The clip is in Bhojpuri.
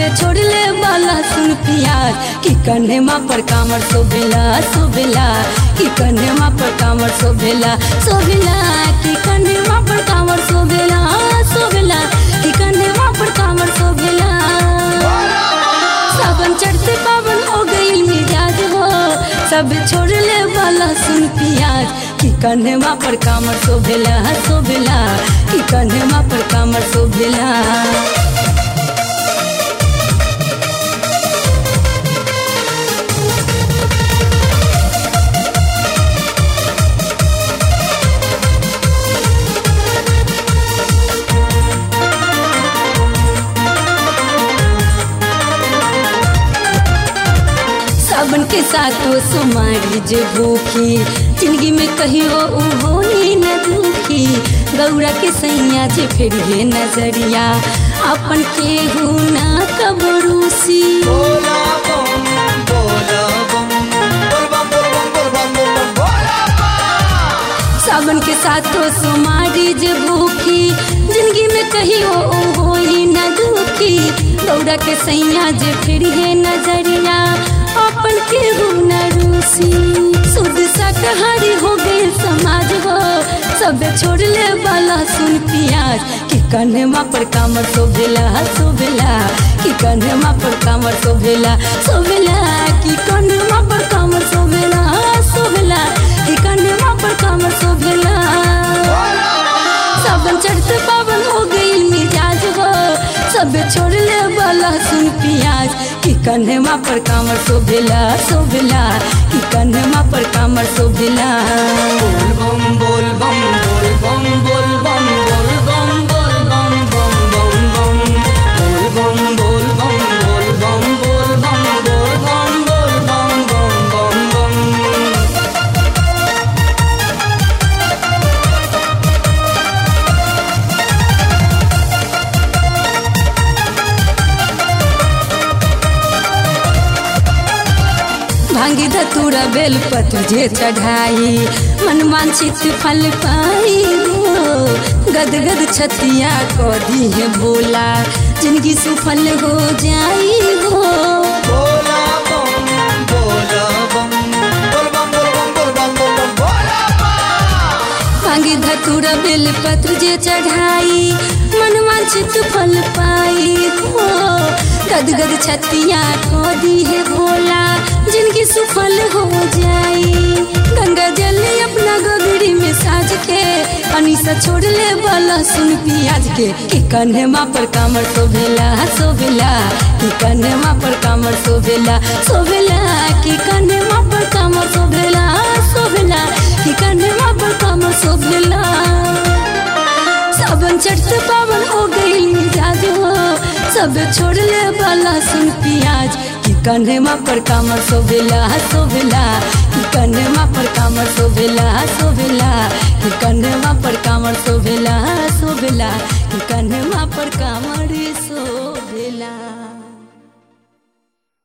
छोड़ले वाला सुन पियाज कि कन्हेमा पर कामर शोभेला शोभेला कि कन्हेमा पर कामर शोभेला शोभेला कि कन्हेमा पर कामर शोभेला शोभेला कि कन्हेमा पर कामर शोभेला सावन चढ़ते पावन हो गई मिजाज हो सब छोड़ले वाला सुन पियाज कि कन्हेमा पर कामर शोभेला शोभेला कि कन्हेमा पर कामर शोभेला सावन के साथो सुमारी जे भूखी जिंदगी में कहियो उ होई न दुखी गौरा के सैया जे फिर हे नजरिया अपन केहू ना कबरूसी बोला बम बोला बम बोल बम बोल बम बोल बम बोल बम बोला बम सावन के साथो सुमारी जे भूखी जिंदगी में कहियो उ होई न दुखी गौरा के सैया जे फिर हे नजरिया अपन केहू न रूसी शुद्ध शाकाहारी हो गए समाज हो सब छोड़ले वाला सुन पियाज कि कन्हेमा पर कामर शोभेला शोभेला कि कन्हेमा पर कामर शोभेला शोभेला कि कन्हेमा पर कामर शोभेला शोभेला कि कन्हेमा पर कामर शोभेला सावन चढ़ते पावन हो गई मिजाज हो सब छोड़ले वाला सुन पियाज कि कन्हेमा पर कामर शोभेला शोभेला कि कन्हेमा पर कामर शोभेला बोल बम बोल बम बोल बम बोल बम बोल बम बोल बम बम बम बम बोल बम बोल बम बोल बम बोल बम बोल बम बोल बम बम बम बम भांगी धतूरा बेल पत्र जे चढ़ाई मन वांछित फल पाई हो गद गद छतिया को दी है भोला जिंदगी सुफल हो जाई हो बोला बम बोला बम बोल बम बोल बम बोल बम बोल बम बोला बम भांगी धतूरा बेल पत्र जे चढ़ाई मन वांछित फल पाई हो गद गद छतिया को दी है भोला जिनकी सुफल हो जाई गंगा जल अपना गोगड़ी में साज के अनिसा छोड़ ले वाला सुन पियाज के कि कन्हेमा पर कामर शोभेला शोभेला कि कन्हेमा पर कामर शोभेला शोभेला कि कन्हेमा पर कामर शोभेला शोभेला कि कन्हेमा पर कामर शोभेला सावन चढ़ते पावन हो गई मिजाज हो सब छोड़ले वाला सुन पियाज कि कन्हेमा पर कामर शोभेला शोभेला कि कन्हेमा पर कामर शोभेला शोभेला कि कन्हेमा पर कामर शोभेला शोभेला कि कन्हेमा पर कामर